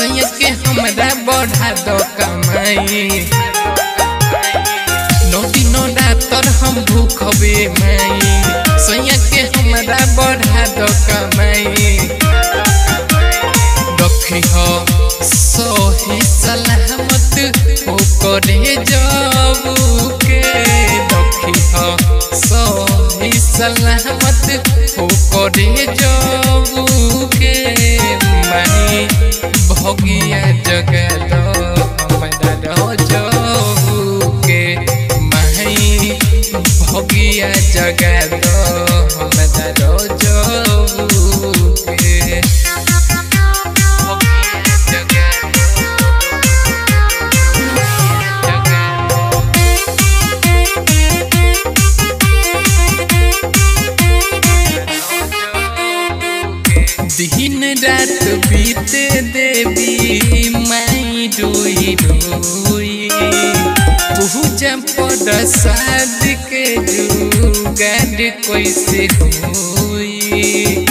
सैया के हमरा बढ़ा दो कमाई नौटी नौ डातर हम भूखबे माई सैया के हमरा बढ़ा दो कमाई रखी हो सही सलामत हो करे जाबू के रखी हो सही सलामत हो करे जाबू के माई भगिया जगा दो हमरा रह जाबू के माई भगिया जगा दो हमरा रह जाबू के दिन रात बीते देवी माई रोई रोई पूजा पर साद के जुगाड़ कैसे होई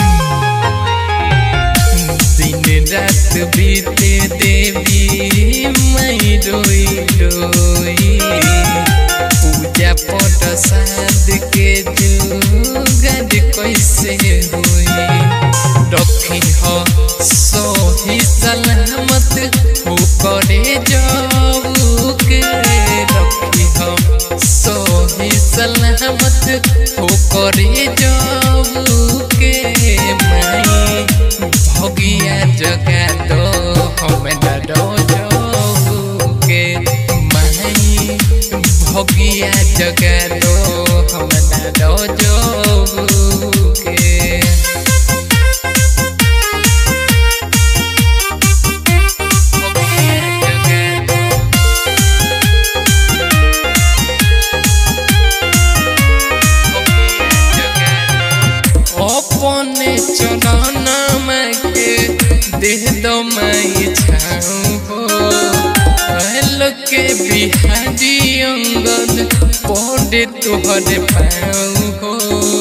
दिन रात बीते देवी माई रोई रोई पूजा पर साद के जुगाड़ कैसे होई रखी हो सही सलामत हो करे जाऊ के रखी हो सही सलामत हो करे जाऊ के माई भगिया जगा दो हम डरो जाऊ के माई भगिया जगा दो हम डरो जाऊ के अपने चरण के देह दो माई छाऊ हो हल के बिहारी अंगद पौडे तोहरे पाऊ हो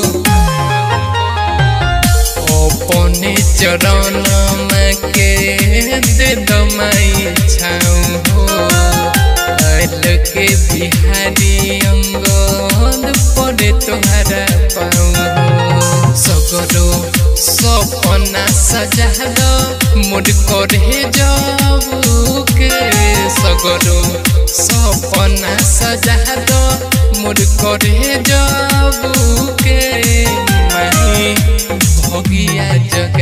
अपने चरण के दे दो माई छाऊ हो हल के बिहारी अंगद पौडे तोहरा पाऊ हो सगरो सपना सजा दो मोर करे जाऊ के सगरो सपना सजा दो मोर करे जाऊ के माही भगिया जग